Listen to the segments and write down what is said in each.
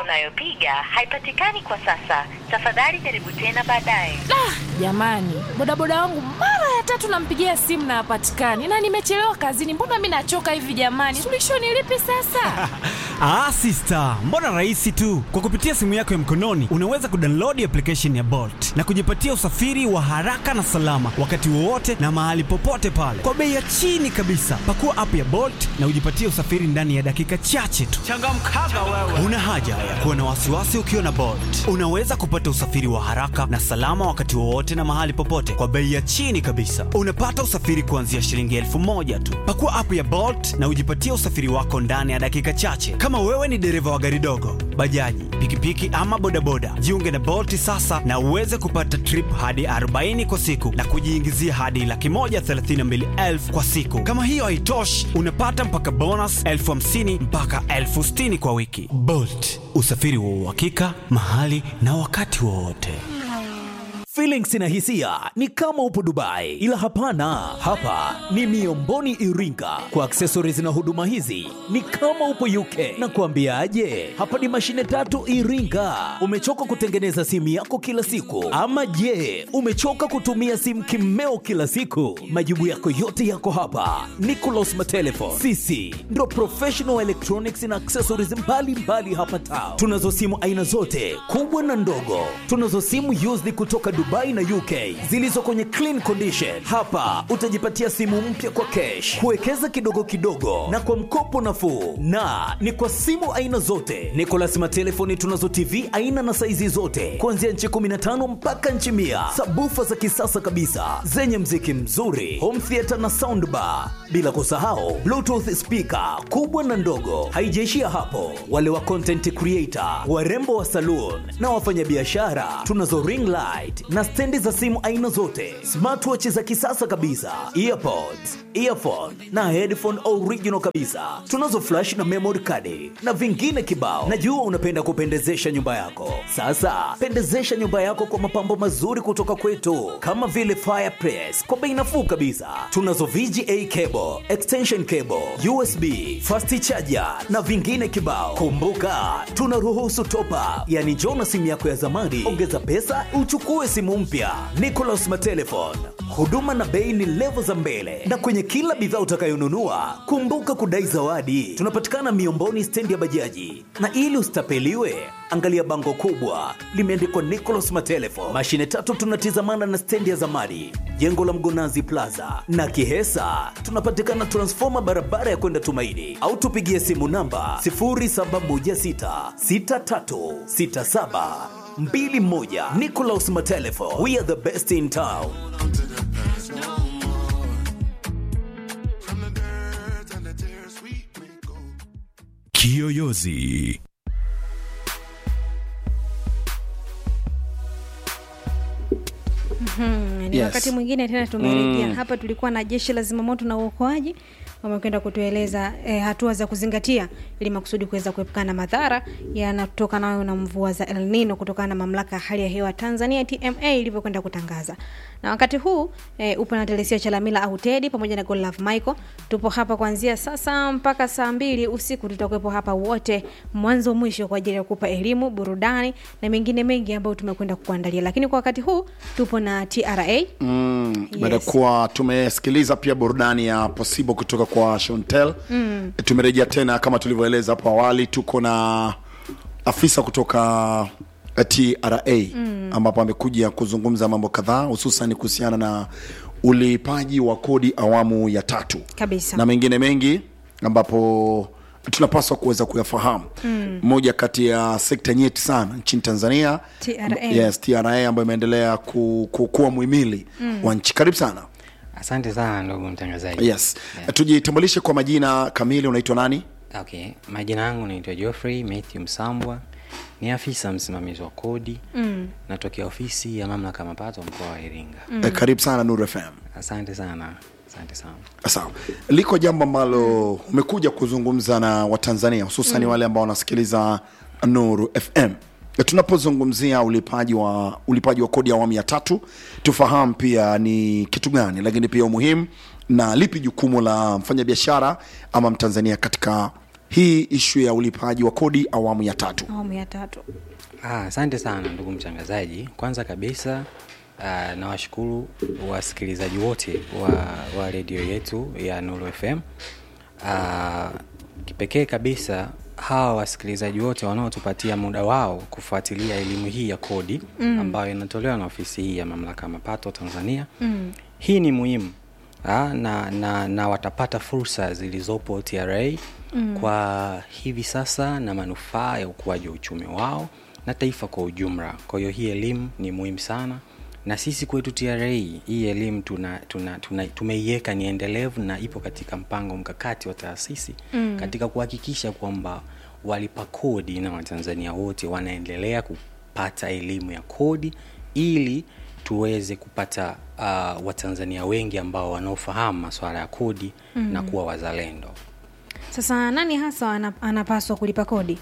unayopiga haipatikani kwa sasa. Tafadhali jaribu tena baadaye. Jamani, bodaboda wangu mara ya tatu nampigia simu na hapatikani, na nimechelewa kazini. Mbona mi nachoka hivi jamani? Suluhisho ni lipi sasa? Ah, sister, mbona rahisi tu. Kwa kupitia simu yako ya mkononi unaweza kudownload application ya Bolt na kujipatia usafiri wa haraka na salama wakati wowote na mahali popote pale kwa bei ya chini kabisa. Pakua app ya Bolt na ujipatie usafiri ndani ya dakika chache tu. Changamkaga wewe. Una haja ya kuwa na wasiwasi ukiwa na Bolt. Unaweza kupata usafiri wa haraka na salama wakati wowote na mahali popote kwa bei ya chini kabisa. Unapata usafiri kuanzia shilingi elfu moja tu. Pakua app ya Bolt na ujipatie usafiri wako ndani ya dakika chache. Kama wewe ni dereva wa gari dogo, bajaji, pikipiki ama bodaboda, jiunge na Bolt sasa na uweze kupata trip hadi 40 kwa siku na kujiingizia hadi laki moja thelathini na mbili elfu kwa siku. Kama hiyo haitoshi, unapata mpaka bonus elfu hamsini mpaka elfu sitini kwa wiki. Bolt, usafiri wa uhakika mahali na wakati wowote. Feelings na hisia ni kama upo Dubai, ila hapana, hapa ni Miomboni Iringa. Kwa accessories na huduma hizi ni kama upo UK. Na kuambiaje, hapa ni mashine tatu Iringa. Umechoka kutengeneza simu yako kila siku, ama je, umechoka kutumia simu kimeo kila siku? Majibu yako yote yako hapa. Nicolas Matelefon, sisi ndo professional electronics na accessories mbalimbali mbali hapa town. Tunazo simu aina zote kubwa na ndogo, tunazo simu used kutoka Dubai na UK zilizo kwenye clean condition. Hapa utajipatia simu mpya kwa cash, kuwekeza kidogo kidogo na kwa mkopo nafuu, na ni kwa simu aina zote. Nicolas Matelefoni tunazo TV aina na saizi zote kuanzia nchi 15 mpaka nchi mia, sabufa za kisasa kabisa zenye mziki mzuri, home theater na soundbar, bila kusahau bluetooth speaker kubwa na ndogo. Haijaishia hapo, wale wa content creator, warembo wa saloon na wafanyabiashara tunazo ring light na stendi za simu aina zote, smartwatch za kisasa kabisa, earpods, earphone na headphone original kabisa. Tunazo flash na memory card na vingine kibao. Najua unapenda kupendezesha nyumba yako. Sasa pendezesha nyumba yako kwa mapambo mazuri kutoka kwetu, kama vile fireplace kwa bei nafuu kabisa. Tunazo VGA cable, extension cable, USB, fast charger na vingine kibao. Kumbuka tunaruhusu top up, yani njoo na simu yako ya zamani, ongeza pesa uchukue simu mpya. Nicolas Matelefon, huduma na bei ni levo za mbele, na kwenye kila bidhaa utakayonunua kumbuka kudai zawadi. Tunapatikana Miomboni, stendi ya bajaji, na ili usitapeliwe angalia bango kubwa limeandikwa Nicolas Matelefon. Mashine tatu tunatizamana na stendi ya zamani, jengo la Mgonazi Plaza na Kihesa. Tunapatikana transfoma barabara ya kwenda Tumaini, au tupigie simu namba 07166367 mbili moja. Nicolas Matelefo, we are the best in town. Kiyoyozi. ni Yes. wakati mwingine tena tumerejea hapa. Tulikuwa na jeshi la zimamoto na uokoaji wamekwenda kutueleza eh, hatua za kuzingatia ili makusudi kuweza kuepukana na madhara yanatokanayo na mvua za El Nino kutokana na mamlaka ya hali ya hewa Tanzania TMA ilivyokwenda kutangaza. Na wakati huu eh, upo na Telesia Chalamila au Teddy pamoja na Godlove Michael. Tupo hapa kuanzia sasa mpaka saa mbili usiku, tutakuwepo hapa wote mwanzo mwisho kwa ajili ya kukupa elimu, burudani na mengine mengi ambayo tumekwenda kukuandalia, lakini kwa wakati huu tupo na TRA Mm, baada ya Yes. kuwa tumesikiliza pia burudani ya Possible kutoka kwa Shontel mm. tumerejea tena kama tulivyoeleza hapo awali, tuko na afisa kutoka TRA mm. ambapo amekuja kuzungumza mambo kadhaa hususan kuhusiana na ulipaji wa kodi awamu ya tatu Kabisa. na mengine mengi ambapo tunapaswa kuweza kuyafahamu moja kati ya sekta nyeti sana nchini Tanzania TRA. yes, TRA ambayo imeendelea ku, ku, kuwa muhimili wa nchi. Karibu sana. Asante sana ndugu mtangazaji. Yes, tujitambulishe kwa majina kamili, unaitwa nani? Okay, majina yangu naitwa Geoffrey Matthew Msambwa, ni afisa msimamizi wa kodi mm. natokea ofisi ya mamlaka ya mapato mkoa wa Iringa. Eh, karibu sana Nuru FM. Asante sana, asante sana. Sawa, liko jambo ambalo umekuja kuzungumza na Watanzania hususan wale ambao wanasikiliza Nuru FM. Tunapozungumzia ulipaji wa ulipaji wa kodi ya awamu ya tatu, tufahamu pia ni kitu gani, lakini pia umuhimu na lipi jukumu la mfanyabiashara ama Mtanzania katika hii ishu ya ulipaji wa kodi awamu ya tatu awamu ya tatu Ah, asante sana ndugu mtangazaji kwanza kabisa uh, nawashukuru wasikilizaji wote wa, wa redio yetu ya nuru fm uh, kipekee kabisa hawa wasikilizaji wote wanaotupatia muda wao kufuatilia elimu hii ya kodi mm. ambayo inatolewa na ofisi hii ya mamlaka ya mapato tanzania mm. hii ni muhimu Ah, na, na, na watapata fursa zilizopo tra mm. kwa hivi sasa na manufaa ya ukuaji wa uchumi wao na taifa kwa ujumla kwa hiyo hii elimu ni muhimu sana na sisi kwetu tra hii elimu tuna, tuna, tuna, tumeiweka ni endelevu na ipo katika mpango mkakati wa taasisi mm. katika kuhakikisha kwamba walipa kodi na watanzania wote wanaendelea kupata elimu ya kodi ili tuweze kupata uh, watanzania wengi ambao wanaofahamu masuala ya kodi mm. na kuwa wazalendo sasa nani hasa ana- anapaswa kulipa kodi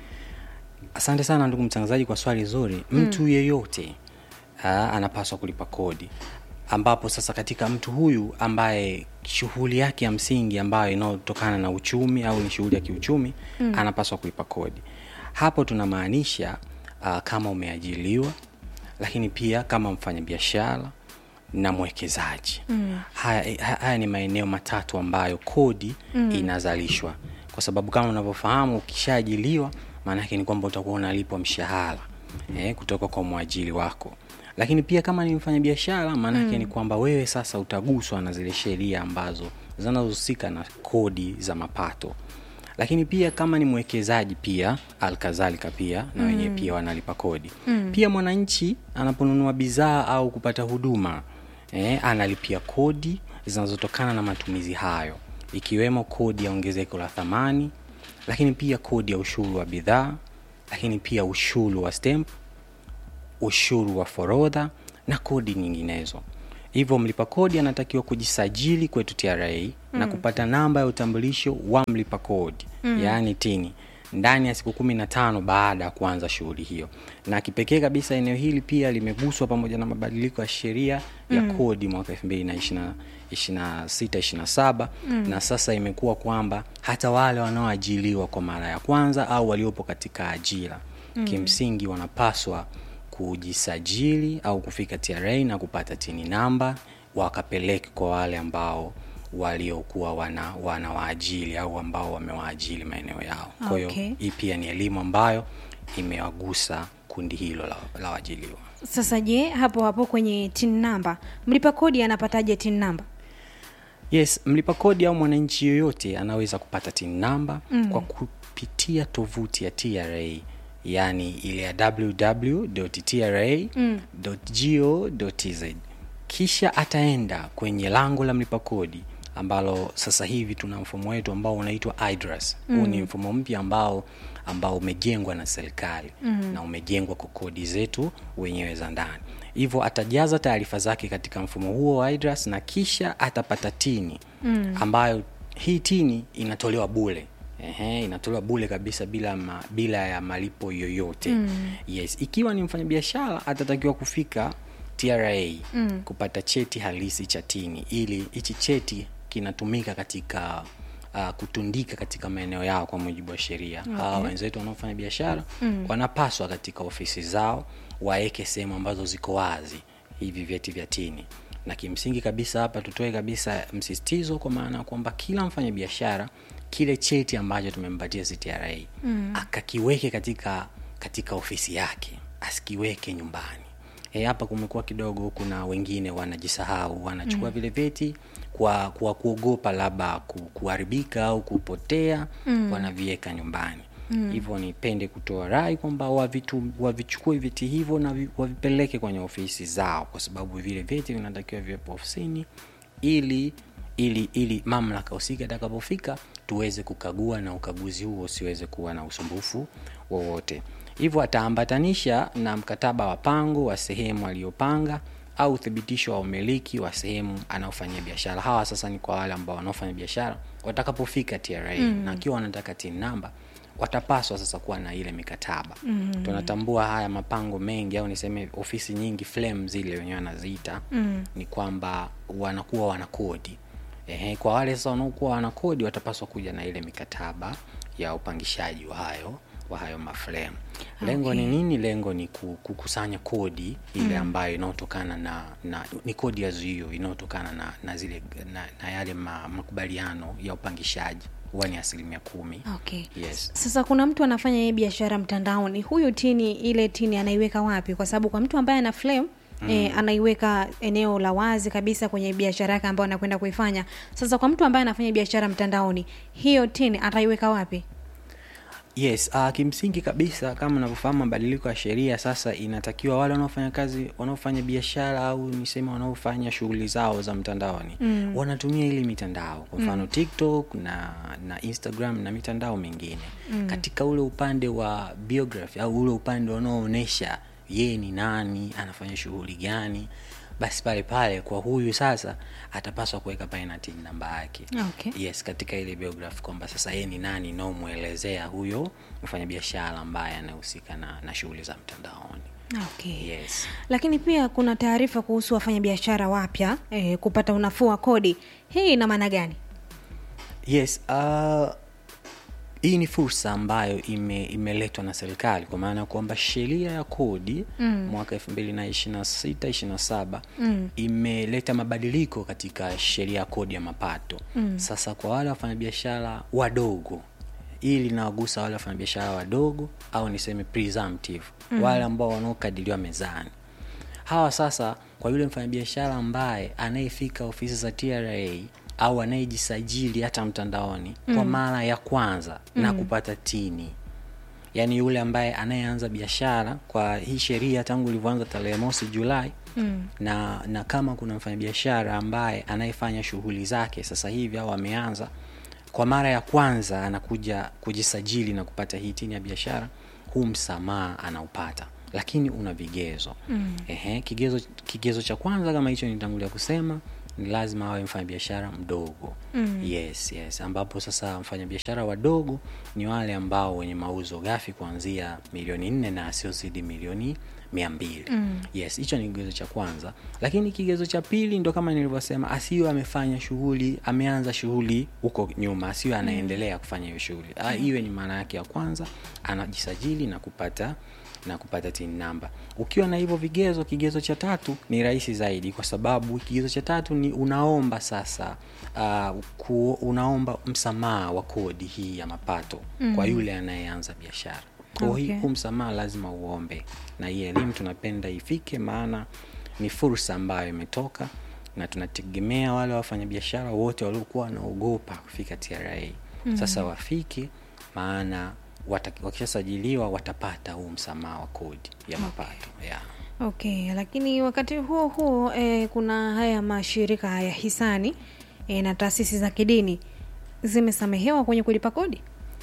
asante sana ndugu mtangazaji kwa swali zuri mtu yeyote aa, anapaswa kulipa kodi ambapo sasa katika mtu huyu ambaye shughuli yake ya msingi ambayo inayotokana na uchumi au ni shughuli ya kiuchumi mm. anapaswa kulipa kodi hapo tunamaanisha uh, kama umeajiliwa lakini pia kama mfanyabiashara na mwekezaji mm. haya, ha- haya ni maeneo matatu ambayo kodi mm. inazalishwa kwa sababu kama unavyofahamu ukishaajiliwa maanake ni kwamba utakuwa unalipwa mshahara eh, kutoka kwa mwajili wako lakini pia kama ni mfanyabiashara maanake mm. ni kwamba wewe sasa utaguswa na zile sheria ambazo zinazohusika na kodi za mapato lakini pia kama ni mwekezaji pia alkadhalika pia na wenyewe pia wanalipa kodi mm. pia mwananchi anaponunua bidhaa au kupata huduma eh, analipia kodi zinazotokana na matumizi hayo ikiwemo kodi ya ongezeko la thamani lakini pia kodi ya ushuru wa bidhaa lakini pia ushuru wa stamp ushuru wa forodha na kodi nyinginezo hivyo mlipa kodi anatakiwa kujisajili kwetu tra mm. na kupata namba ya utambulisho wa mlipa kodi mm. yaani tini ndani ya siku kumi na tano baada ya kuanza shughuli hiyo na kipekee kabisa eneo hili pia limeguswa pamoja na mabadiliko ya sheria ya mm. kodi mwaka elfu mbili na ishina sita ishina saba mm. na sasa imekuwa kwamba hata wale wanaoajiliwa kwa mara ya kwanza au waliopo katika ajira mm. kimsingi wanapaswa kujisajili au kufika tra na kupata tini namba wakapeleke kwa wale ambao waliokuwa wana, wana waajili au ambao wamewaajili maeneo yao kwa hiyo Okay. hii pia ni elimu ambayo imewagusa kundi hilo la, la waajiliwa sasa je hapo hapo kwenye tin namba mlipa kodi anapataje tin namba yes mlipa kodi au mwananchi yoyote anaweza kupata tin namba mm. kwa kupitia tovuti ya tra yaani ile ya www.tra.go.tz kisha ataenda kwenye lango la mlipa kodi ambalo sasa hivi tuna mfumo wetu ambao unaitwa idras huu mm. ni mfumo mpya ambao ambao umejengwa na serikali mm. na umejengwa kwa kodi zetu wenyewe za ndani hivyo atajaza taarifa zake katika mfumo huo wa idras na kisha atapata tini mm. ambayo hii tini inatolewa bule Ehe, inatolewa bule kabisa bila ma, bila ya malipo yoyote mm. yes ikiwa ni mfanyabiashara atatakiwa kufika tra mm. kupata cheti halisi cha tini ili hichi cheti kinatumika katika uh, kutundika katika maeneo yao kwa mujibu wa sheria okay. hawa wenzetu wanaofanya biashara mm. wanapaswa katika ofisi zao waeke sehemu ambazo ziko wazi hivi vyeti vya tini na kimsingi kabisa hapa tutoe kabisa msisitizo kwa maana ya kwamba kila mfanya biashara kile cheti ambacho tumempatia ctra mm. akakiweke katika katika ofisi yake asikiweke nyumbani e, hapa kumekuwa kidogo kuna wengine wanajisahau wanachukua mm. vile vyeti kwa kwa kuogopa labda ku, kuharibika au kupotea mm. wanaviweka nyumbani mm. hivyo nipende kutoa rai kwamba wavitu wavichukue vyeti hivyo na vi, wavipeleke kwenye ofisi zao kwa sababu vile vyeti vinatakiwa viwepo ofisini ili ili ili mamlaka husika itakapofika tuweze kukagua na ukaguzi huo usiweze kuwa na usumbufu wowote hivyo ataambatanisha na mkataba wa pango wa sehemu aliyopanga au uthibitisho wa umiliki wa sehemu anaofanyia biashara hawa sasa ni kwa wale ambao wanaofanya biashara watakapofika tra mm. na akiwa wanataka tin namba watapaswa sasa kuwa na ile mikataba mm. tunatambua haya mapango mengi au niseme ofisi nyingi flame zile wenyewe wanaziita mm. ni kwamba wanakuwa wana kodi Ehe, kwa wale sasa wanaokuwa wana kodi watapaswa kuja na ile mikataba ya upangishaji wa hayo wa hayo maframe lengo ni nini lengo ni ku- kukusanya kodi ile ambayo inayotokana na, na ni kodi ya zuio inayotokana na, na zile na, na yale ma, makubaliano ya upangishaji huwa ni asilimia kumi okay yes sasa kuna mtu anafanya hii biashara mtandaoni huyu tini ile tini anaiweka wapi kwa sababu kwa mtu ambaye ana flame Mm. E, anaiweka eneo la wazi kabisa kwenye biashara yake ambayo anakwenda kuifanya sasa kwa mtu ambaye anafanya biashara mtandaoni hiyo tini ataiweka wapi yes uh, kimsingi kabisa kama unavyofahamu mabadiliko ya sheria sasa inatakiwa wale wanaofanya kazi wanaofanya biashara au niseme wanaofanya shughuli zao za mtandaoni mm. wanatumia ili mitandao kwa mfano mm. tiktok na na instagram na mitandao mingine mm. katika ule upande wa biography au ule upande wanaoonyesha yeye ni nani anafanya shughuli gani basi pale pale kwa huyu sasa atapaswa kuweka pale na tin namba yake Okay. yes katika ile biography kwamba sasa yeye ni nani naomwelezea huyo mfanyabiashara ambaye anahusika na, na shughuli za mtandaoni okay. yes lakini pia kuna taarifa kuhusu wafanyabiashara wapya e, kupata unafuu wa kodi hii ina maana gani yes uh, hii ni fursa ambayo ime, imeletwa na serikali kwa maana ya kwamba sheria ya kodi mm. mwaka elfu mbili na ishirina sita ishirina saba mm. imeleta mabadiliko katika sheria ya kodi ya mapato mm. sasa kwa wale wafanyabiashara wadogo hii linawagusa wale wafanyabiashara wadogo au niseme presumptive mm. wale ambao wanaokadiriwa mezani hawa sasa kwa yule mfanyabiashara ambaye anayefika ofisi za tra au anayejisajili hata mtandaoni mm. kwa mara ya kwanza mm. na kupata tini yaani yule ambaye anayeanza biashara kwa hii sheria tangu ilivyoanza tarehe mosi julai mm. na na kama kuna mfanyabiashara ambaye anayefanya shughuli zake sasa hivi au ameanza kwa mara ya kwanza anakuja kujisajili na kupata hii tini ya biashara huu msamaha anaupata lakini una vigezo mm. Ehe, kigezo kigezo cha kwanza kama hicho nitangulia kusema ni lazima awe mfanyabiashara mdogo mm. yes yes ambapo sasa mfanyabiashara wadogo ni wale ambao wenye mauzo ghafi kuanzia milioni nne na asiozidi milioni mia mbili mm. yes hicho ni kigezo cha kwanza lakini kigezo cha pili ndo kama nilivyosema asiwe amefanya shughuli ameanza shughuli huko nyuma asiwe anaendelea kufanya hiyo shughuli mm. iwe ni maana yake ya kwanza anajisajili na kupata na kupata tin namba ukiwa na hivyo vigezo kigezo cha tatu ni rahisi zaidi kwa sababu kigezo cha tatu ni unaomba sasa uh, ku, unaomba msamaha wa kodi hii ya mapato mm. kwa yule anayeanza biashara kwa Okay. okay. huu msamaha lazima uombe na hii elimu tunapenda ifike maana ni fursa ambayo imetoka na tunategemea wale wafanyabiashara wote waliokuwa wanaogopa kufika tra mm. sasa wafike maana wata- wakishasajiliwa watapata huu msamaha wa kodi ya mapato yeah. okay lakini wakati huo huo e, kuna haya mashirika ya hisani e, na taasisi za kidini zimesamehewa kwenye kulipa kodi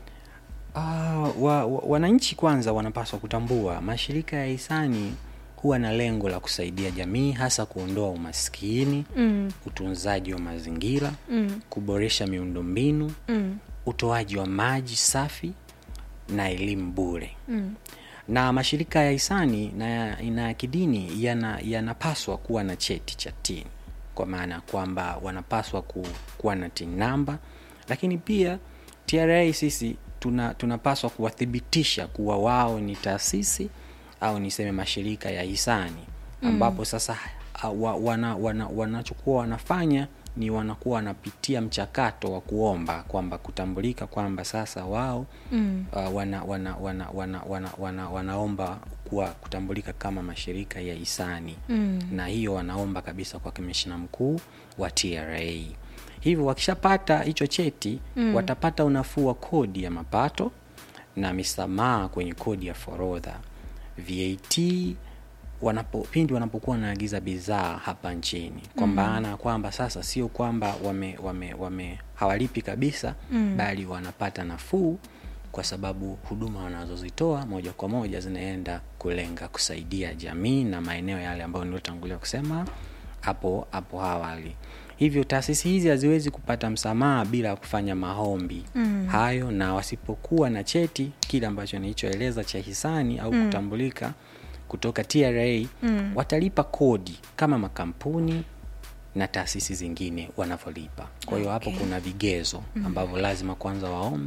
Ah, wa, wa, wananchi kwanza wanapaswa kutambua mashirika ya hisani huwa na lengo la kusaidia jamii hasa kuondoa umaskini mm. utunzaji wa mazingira mm. kuboresha miundombinu mm. utoaji wa maji safi na elimu bure mm. na mashirika ya hisani na ya, na ya kidini yana- yanapaswa kuwa na cheti cha tini kwa maana ya kwamba wanapaswa ku, kuwa na tin namba lakini pia tra sisi tuna, tunapaswa kuwathibitisha kuwa wao ni taasisi au niseme mashirika ya hisani ambapo sasa uh, wa, wana, wana, wanachokuwa wanafanya ni wanakuwa wanapitia mchakato wa kuomba kwamba kutambulika kwamba sasa wao mm. uh, wana, wana, wana, wana, wana, wana, wanaomba kuwa kutambulika kama mashirika ya hisani mm. na hiyo wanaomba kabisa kwa kamishina mkuu wa tra hivyo wakishapata hicho cheti mm. watapata unafuu wa kodi ya mapato na misamaha kwenye kodi ya forodha vat wanapo, pindi wanapokuwa wanaagiza bidhaa hapa nchini kwa maana ya kwamba sasa sio kwamba wame, wame, wame hawalipi kabisa mm. bali wanapata nafuu kwa sababu huduma wanazozitoa moja kwa moja zinaenda kulenga kusaidia jamii na maeneo yale ambayo niliotangulia kusema hapo hapo awali hivyo taasisi hizi haziwezi kupata msamaha bila kufanya maombi mm. hayo na wasipokuwa na cheti kile ambacho nilichoeleza cha hisani au mm. kutambulika kutoka tra mm. watalipa kodi kama makampuni na taasisi zingine wanavyolipa kwa hiyo hapo Okay. kuna vigezo ambavyo lazima kwanza waombe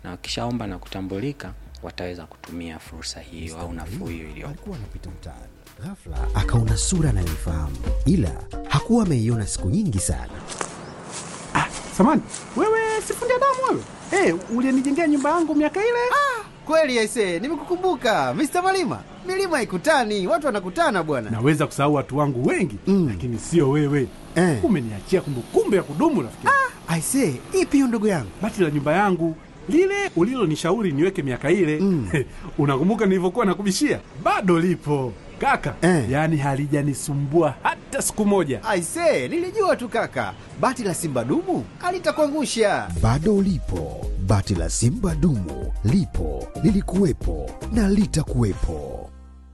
na wakishaomba na kutambulika wataweza kutumia fursa hiyo au nafuu hiyo iliyopo alikuwa anapita mtaani ghafla akaona sura anayoifahamu ila hakuwa ameiona siku nyingi sana samani wewe sifundi damu wewe hey, ulienijengea nyumba yangu miaka ile Kweli aise, nimekukumbuka Mr. Malima. Milima haikutani, watu wanakutana bwana. naweza kusahau watu wangu wengi mm. lakini sio wewe Eh. umeniachia kumbukumbu ya kudumu rafiki Aise, ipi hiyo ndugu yangu? bati la nyumba yangu lile ulilonishauri niweke miaka ile mm. unakumbuka nilivyokuwa nakubishia bado lipo kaka Eh. yaani halijanisumbua hata siku moja Aise, nilijua tu kaka. Bati la Simba dumu alitakuangusha. bado lipo bati la simba dumu lipo lilikuwepo na litakuwepo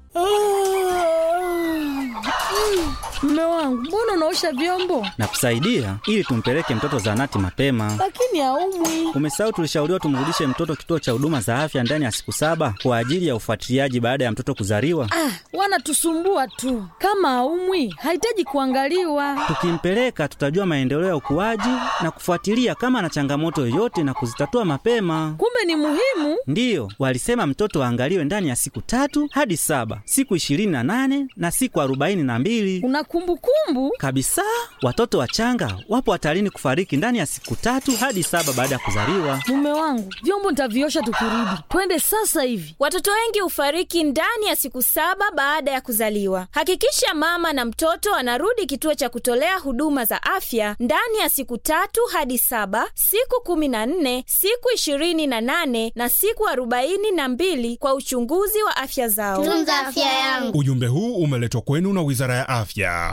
Mme wangu, mbona unaosha vyombo na kusaidia ili tumpeleke mtoto zahanati mapema. lakini haumwi? Umesahau tulishauriwa tumrudishe mtoto kituo cha huduma za afya ndani ya siku saba kwa ajili ya ufuatiliaji baada ya mtoto kuzaliwa. Ah, wanatusumbua tu. Kama haumwi, hahitaji kuangaliwa. Tukimpeleka tutajua maendeleo ya ukuaji na kufuatilia kama ana changamoto yoyote na kuzitatua mapema. Kumbe ni muhimu. Ndiyo, walisema mtoto aangaliwe ndani ya siku tatu hadi saba, siku ishirini na nane na siku arobaini na mbili Una kumbukumbu? kabisa. Watoto wachanga wapo hatarini kufariki ndani ya siku tatu hadi saba baada ya kuzaliwa. Mume wangu, vyombo nitaviosha tukirudi. Twende sasa hivi. Watoto wengi hufariki ndani ya siku saba baada ya kuzaliwa. Hakikisha mama na mtoto anarudi kituo cha kutolea huduma za afya ndani ya siku tatu hadi saba, siku kumi na nne, siku ishirini na nane na siku arobaini na mbili kwa uchunguzi wa afya zao. Tunza afya yangu. Ujumbe huu umeletwa kwenu na Wizara ya Afya.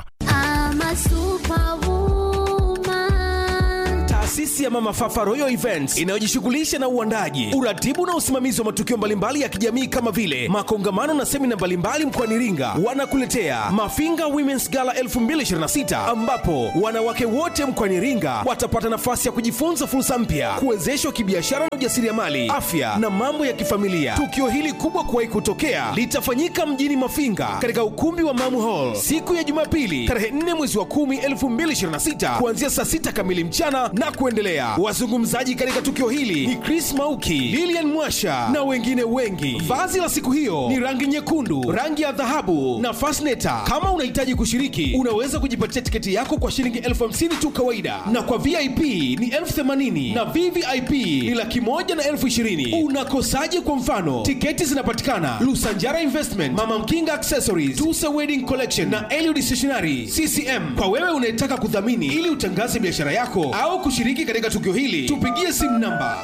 Taasisi ya Mama Fafa Royal Events inayojishughulisha na uandaji, uratibu na usimamizi wa matukio mbalimbali ya kijamii kama vile makongamano na semina mbalimbali mkoani Iringa, wanakuletea Mafinga Women's Gala 2026 ambapo wanawake wote mkoani Iringa watapata nafasi ya kujifunza fursa mpya, kuwezeshwa kibiashara na ujasiriamali, afya na mambo ya kifamilia. Tukio hili kubwa kuwahi kutokea litafanyika mjini Mafinga katika ukumbi wa Mamu Hall siku ya Jumapili tarehe 4 mwezi wa 10 2026 kuanzia saa 6 kamili mchana na kuendelea. Wazungumzaji katika tukio hili ni Chris Mauki, Lilian Mwasha na wengine wengi. Vazi la siku hiyo ni rangi nyekundu, rangi ya dhahabu na fasneta. Kama unahitaji kushiriki, unaweza kujipatia tiketi yako kwa shilingi elfu hamsini tu kawaida, na kwa VIP ni elfu themanini na VVIP ni laki moja na elfu ishirini. Unakosaje? Kwa mfano, tiketi zinapatikana Lusanjara Investment, Mama Mkinga Accessories, Tusa Wedding Collection na Eliud Stationery CCM. Kwa wewe unayetaka kudhamini ili utangaze biashara yako au kushiriki katika tukio hili, tupigie simu namba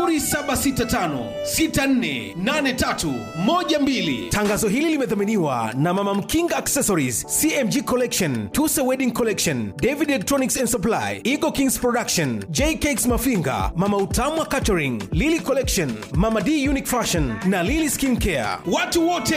0765648312. Tangazo hili limedhaminiwa na Mama Mkinga Accessories, CMG Collection, Tusa Wedding Collection, David Electronics and Supply, Eagle Kings Production, J Cakes Mafinga, Mama Utamwa Catering, Lily Collection, Mama D Unique Fashion na Lily Skin Care. Watu wote